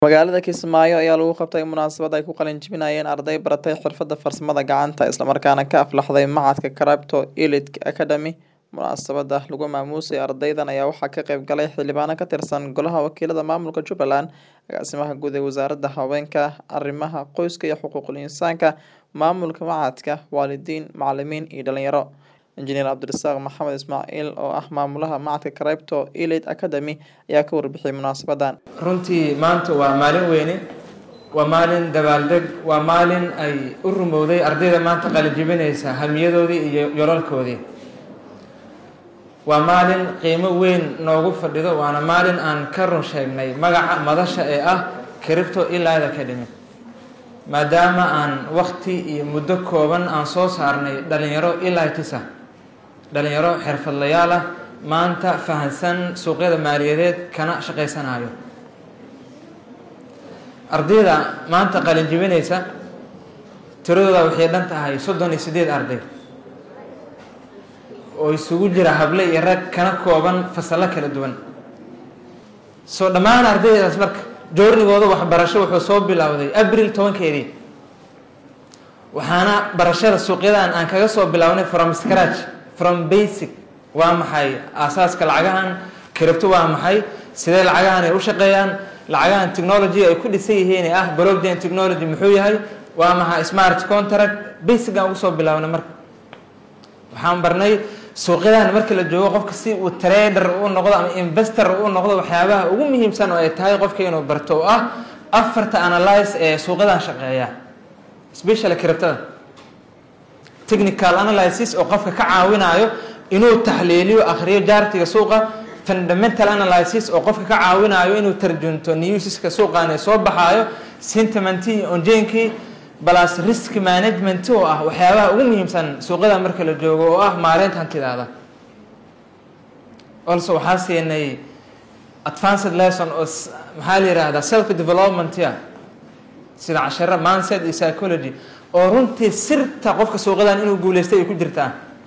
Magaalada Kismaayo ayaa lagu qabtay munaasabad ay ku qalin jebinayeen arday baratay xirfadda farsamada gacanta isla markaana ka aflaxday Machadka Crypto Elite Academy. Munaasabada lagu maamuusay ardaydan ayaa waxaa ka qayb galay xildhibaano ka tirsan Golaha Wakiilada Maamulka Jubbaland, Agaasimaha Guud ee Wasaaradda Haweenka, Arrimaha Qoyska iyo Xuquuqul Insaanka, Maamulka Machadka, waalidiin, macallimiin iyo dhalinyaro. Injineer Cabdirasaaq Maxamed Ismaaciil oo ah maamulaha Machadka Crypto Elite Academy ayaa ka warbixiyay munaasabadan. runtii maanta waa maalin weyne waa maalin dabaaldeg waa maalin ay u rumowday ardayda maanta qalinjebinaysa hamiyadoodii iyo yolalkoodii waa maalin qiimo weyn noogu fadhido waana maalin aan ka run sheegnay magaca madasha ee ah cripto elite academy maadaama aan waqti iyo muddo kooban aan soo saarnay dhalinyaro elitis ah dhalinyaro xirfadlayaal ah maanta fahansan suuqyada maaliyadeed kana shaqaysanayo ardayda maanta qalin jebinaysa tiradooda waxay dhan tahay soddon iyo siddeed arday oo isugu jira hable iyo rag kana kooban fasallo kala duwan soo dhammaan ardaydaas marka joornigooda waxbarasho wuxuu soo bilowday abril tobankeedii waxaana barashada suuqyadan aan kaga soo bilownay from scratch from basic waa maxay aasaaska lacagahan cripto waa maxay sidee lacagahan ay u shaqeeyaan lacagahan technology ay ku dhisan yihiin ee ah blockchain technology muxuu yahay waa maxay smart contract basic aan ugu soo bilownay marka waxaan barnay suuqyadan marka la joogo qofka si uu trader u noqdo ama investor u noqdo waxyaabaha ugu muhiimsan oo ay tahay qofka inuu barto oo ah afarta analyze ee suuqyadan shaqeeya special criptada technical analysis oo qofka ka caawinayo inuu taxliiliyo akhriyo jaartiga suuqa fundamental analysis oo qofka ka caawinayo inuu tarjunto newsiska suuqan ee soo baxaayo sentimentii onjeenkii balas risk management oo ah waxyaabaha ugu muhiimsan suuqyada marka la joogo oo ah maareynta hantidaada also waxaa siinay advanced lesson oo maxaa la yihahdaa self development ya sida casharo mindset iyo psychology oo runtii sirta qofka suuqyadan inuu guuleystay ay ku jirtaa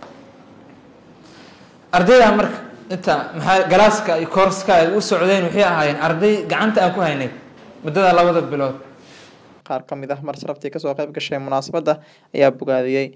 ardayda marka inta maxaa galaaska iyo koorska ay u socdeen waxay ahaayeen arday gacanta aan ku haynay muddada labada bilood qaar ka mid ah mar sharaftii kasoo qayb gashay munaasabadda ayaa bogaadiyey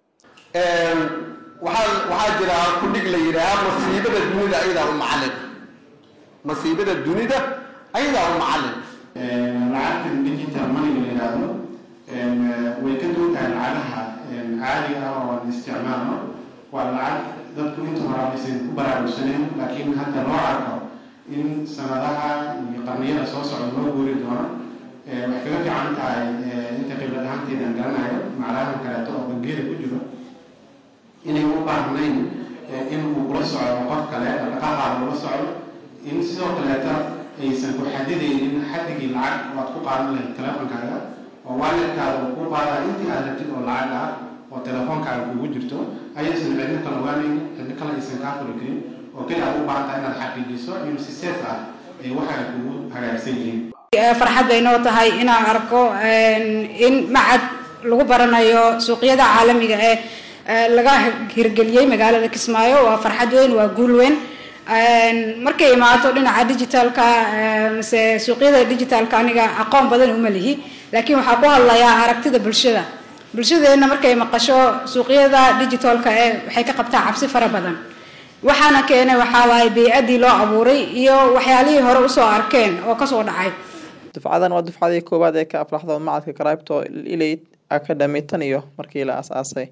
waxaa waxaa jira kudhig la yidhaahaa masiibada dunida ayadaa u macallin masiibada dunida ayadaa u macallin lacagtan digital moneyga la yidhaahdo way ka duwan tahay lacagaha caadiga ah oo aan isticmaalno waa lacag dadku inta hore aysan ku baraarugsaneen laakiin hadda loo arko in sanadaha iyo qarniyada soo socda loo guuri doono waxay kaga fiican tahay inta khibrad ahaanteeda aan garanayo maclahan kaleeto oo bangiyada ku jiro inay u baahnayn in uu kula socdo qof kale dhaqaaqaada ula socdo in sidoo kaleeta aysan ku xadidaynin xadigii lacag oo aad ku qaadan lahayd teleefonkaaga oo waalidkaada uu ku qaadaa intii aad rabtid oo lacag ah oo telefoonkaaga kugu jirto ayaysan cidno kala ogaanaynin cidno kale aysan kaa furi karin oo keli aad u baahan tahay inaad xaqiijiso in si safe ah ay waxay kugu hagaagsan yihiin farxad bay noo tahay inaan arko in macad lagu baranayo suuqyada caalamiga ee laga hirgeliyey magaalada kismaayo waa farxad weyn waa guul weyn markay imaato dhinaca digitalka mase suuqyada digitalka aniga aqoon badan uma lihi laakiin waxaa ku hadlayaa aragtida bulshada bulshadeena markay maqasho suuqyada digitalka ee waxay ka qabtaa cabsi fara badan waxaana keenay waxaa waaye bey-adii loo abuuray iyo waxyaalihii hore usoo arkeen oo kasoo dhacay dufcadan waa dufcadii koowaad ee ka aflaxda Machadka Crypto Elite Academy tan iyo markii la aasaasay